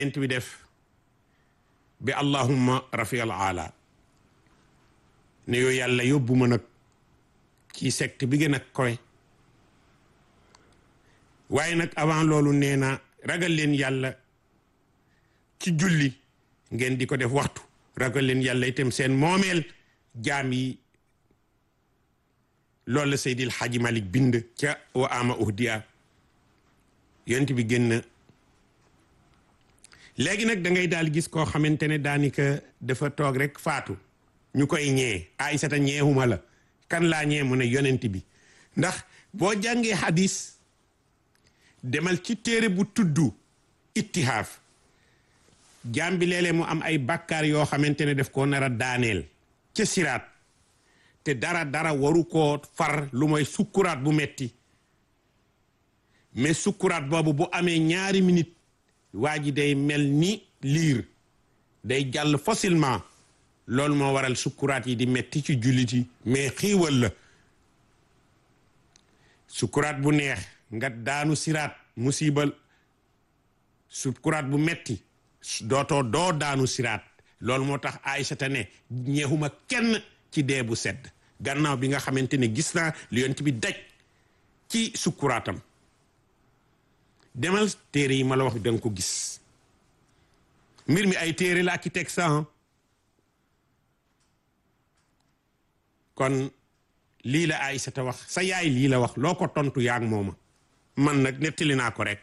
ent bi def bi allahumma rafial ala ne yoo yàlla yóbbu ma nag ci secte bi gën a kowe waaye nag avant loolu nee na ragal leen yàlla ci julli ngeen di ko def waxtu ragal leen yàlla itam seen moomeel jaam yi loolu la Seydil Hadji Malick bind ca wa ama uhdiya yonent bi génn léegi nag da ngay daal gis koo xamante ne daanaka dafa toog rek faatu ñu koy ñee Aysata ñeexuma la kan laa ñee mu ne yonent bi ndax boo jàngee hadis demal ci téere bu tudd ittihaaf jaam bi léeg-léeg mu am ay bàkkaar yoo xamante ne def koo nar a daaneel ca siraat te dara dara waru koo far lu mooy sukkuraat bu metti mais sukkuraat boobu bu amee ñaari minute waa ji day mel ni liir day jàll facilement loolu moo waral sukkuraat yi di metti ci jullit yi mais xiiwal la sukkuraat bu neex nga daanu siraat musibal sukkuraat bu metti dootoo doo daanu siraat loolu moo tax Aysata ne ñeexuma kenn ci dee bu sedd gannaaw bi nga xamante ne gis naa li yonent bi daj ci sukkuraatam demal téere yi ma la wax danga ko gis mbir mi ay téere la ki teg sa kon lii la Aysata wax sa yaay lii la wax loo ko tontu yaag mooma man nag nettali naa ko rek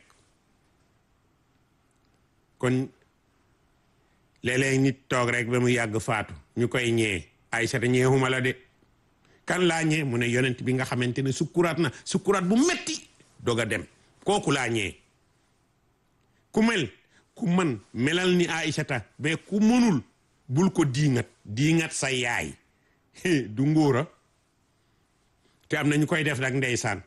kon léeg-léeg nit toog rek ba mu yàgg faatu ñu koy ñee Aysata ñeexuma la de kan laa ñee mu ne yonent bi nga xamante ne sukkuraat na sukkuraat bu metti doog a dem kooku laa ñee ku mel ku man melal ni Aysata mais ku mënul bul ko diingat diingat sa yaay du ngóora te am na ñu koy def nag ndeysaan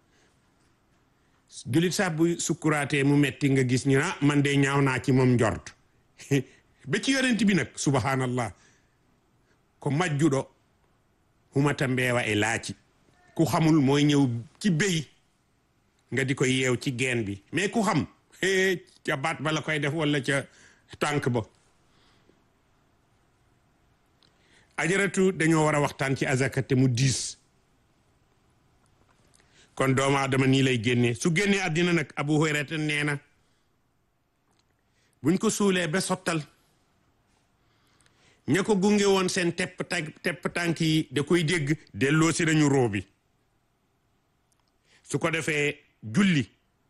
julit sax bu sukkuraatee mu metti nga gis ñu ah man de ñaaw naa ci moom njort ba ci yonent bi nag subhanallah ko majjuɗo humata mbeewa e laaci ku xamul mooy ñëw ci béy nga di ko yeew ci geen bi mais ku xam ca baat ba la koy def walla ca tànk ba ajaratu dañoo war a waxtaan ci azaka te mu diis kon doomu aadama nii lay génnee su génnee àddina nag abu hurayrata nee na buñ ko suulee ba sottal ña ko gunge woon seen tepp tànk tepp tànk yi da koy dégg delloo si nañu roo bi su ko defee julli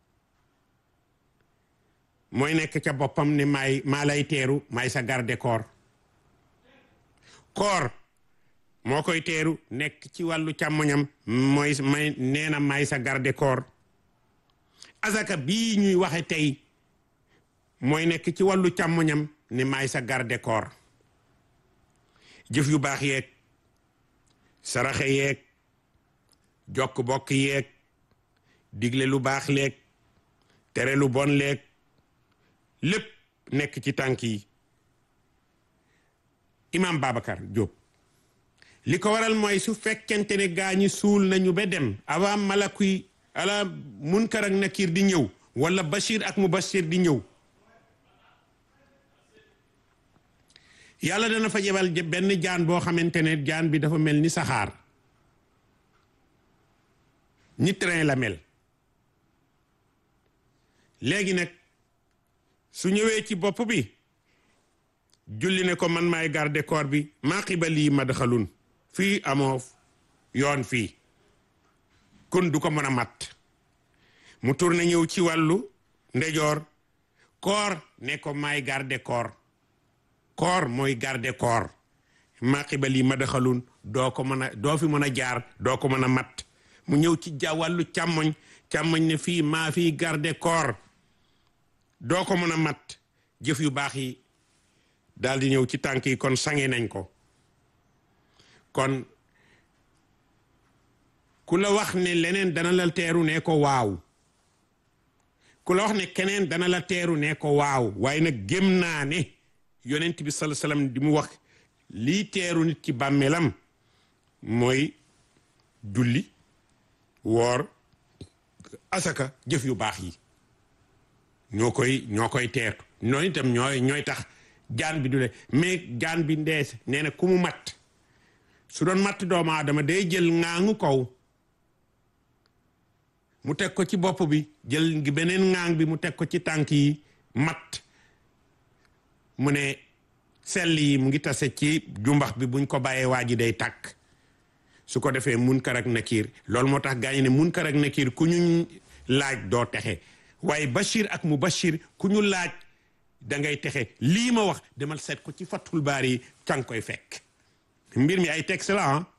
mooy nekk ca boppam ne maay maa lay teeru maay sa garde corps koor moo koy teeru nekk ci wàllu càmmoñam mooy may nee na maay sa garde corps azaka bii ñuy waxe tey mooy nekk ci wàllu càmmoñam ne maay sa garde corps jëf yu baax yeeg saraxe yeeg jokk bokk yeeg digle lu baax leeg tere lu bon leeg lépp nekk ci tànk yi imam Babacar Diop li ko waral mooy su fekkente ne gaa ñi suul nañu ba dem avant malakuy ala munkar ak nakir di ñëw wala bashir ak mubashir di ñëw yàlla dana fa jebal benn jaan boo xamante ne jaan bi dafa mel ni saxaar ni train la mel léegi nag su ñëwee ci bopp bi julli ne ko man maay garde corps bi maa qibali madxalun fii amoo yoon fii kon du ko mën a mat mu tourné ñëw ci wàllu ndejoor koor ne ko maay garde corps koor mooy garde corps maa qibali madxalun doo ko mën a doo fi mën a jaar doo ko mën a mat mu ñëw ci ja wàllu càmmoñ càmmoñ ne fii maa fii garde corps doo ko mën a mat jëf yu baax yi daal di ñëw ci tànk yi kon sange nañ ko kon ku la wax ne leneen dana la teeru ne ko waaw ku la wax ne keneen dana la teeru ne ko waaw waaye nag gém naa ne yonent bi sala salaam di mu wax lii teeru nit ci bàmmeelam mooy julli woor asaka jëf yu baax yi ñoo koy ñoo koy teertu noonu itam ñooy ñooy tax jaan bi du le mais jaan bi ndees nee na ku mu matt su doon matt doomu aadama day jël ŋaangu kaw mu teg ko ci bopp bi jël ngi beneen ŋaang bi mu teg ko ci tànk yi matt mu ne sell yi mu ngi tase ci jumbax bi buñ ko bàyyee waa ji day tàkk su ko defee munkar ak nakiir loolu moo tax gaañu ne munkar ak nakiir ku ñu laaj doo texe waaye bashir ak mu bashir ku ñu laaj da ngay texe lii ma wax demal seet ko ci fatul baar yi ca nga koy fekk mbir mi ay texte la ah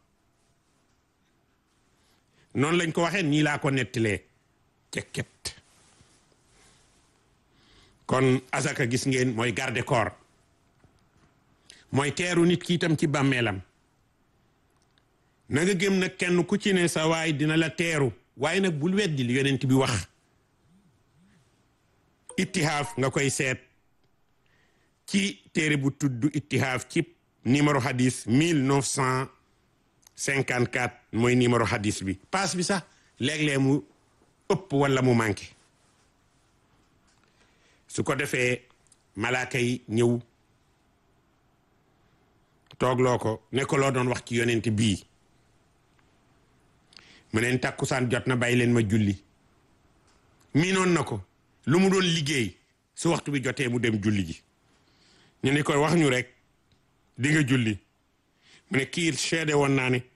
noonu lañ ko waxee nii laa ko nettilee cekket kon asaka gis ngeen mooy garde corps mooy teeru nit ki itam ci bàmmeelam na nga gëm nag kenn ku ci ne sa waay dina la teeru waaye nag bul weddi li yonent bi wax ittihaaf nga koy seet ci téere bu tudd ittihaaf ci numéro hadis 1954 mooy numéro hadis bi paas bi sax léeg-léeg mu ëpp wala mu manqué su ko defee malaaka yi ñëw toogloo ko ne ko loo doon wax ci yonent bii mu neen tàkkusaan jot na bàyyi leen ma julli miinoon na ko lu mu doon liggéey su waxtu bi jotee mu dem julli ji ñu ni ko wax ñu rek di nga julli mu ne kii seede woon naa ne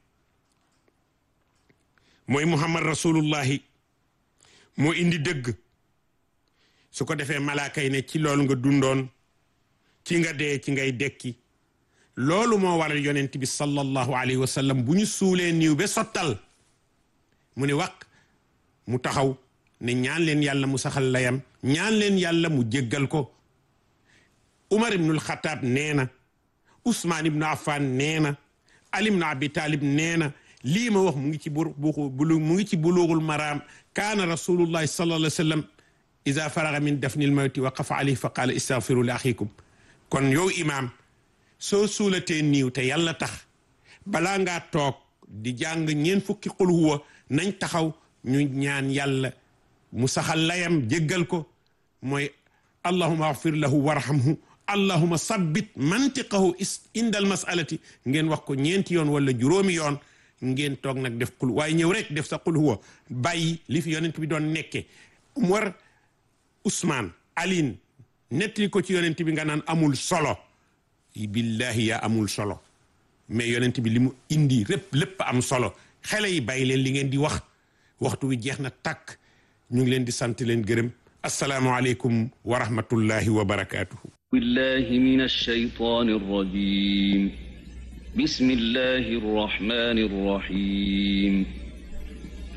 mooy muhammad rasulullahi moo indi dëgg su ko defee malaaka yi ne ci loolu nga dundoon ci nga dee ci ngay dekki loolu moo waral yonent bi sallallahu alayhi wa sallam bu ñu suulee niiw ba sottal mu ne wax mu taxaw ne ñaan leen yàlla mu saxal layam ñaan leen yàlla mu jéggal ko Umar ibnul Xataab nee na Ousmane ibnu Affan nee na Ali ibnu Abi Talib nee na lii ma wax mu ngi ci bu bulu mu ngi ci buluugul maraam kaana rasulullahi sallallahu alayhi wa sallam ida faraga min dafnil mawti waqafa alayhi fa qaala istaghfiru li axikum kon yow imaam soo suulatee niiw te yàlla tax balaa ngaa toog di jàng ñeen fukki qul huwa nañ taxaw ñu ñaan yàlla mu saxal layam jéggal ko mooy allahuma agfir lahu warhamhu allahuma sabbit mantiqahu indal masalati ngeen wax ko ñeenti yoon wala juróomi yoon ngeen toog nag def qul waaye ñëw rek def sa qul huwa bàyyi li fi yonent bi doon nekke Umar Ousmane Aline nettali ko ci yonent bi nga naan amul solo billahi yaa amul solo mais yonent bi li mu indi lépp lépp am solo xale yi bàyyi leen li ngeen di wax waxtu wi jeex na tàkk ñu ngi leen di sant leen gërëm asalaamualeykum wa rahmatullahi wa barakaatuhu billahi min alshaytan arrajim bismillahi arrahmani arrahim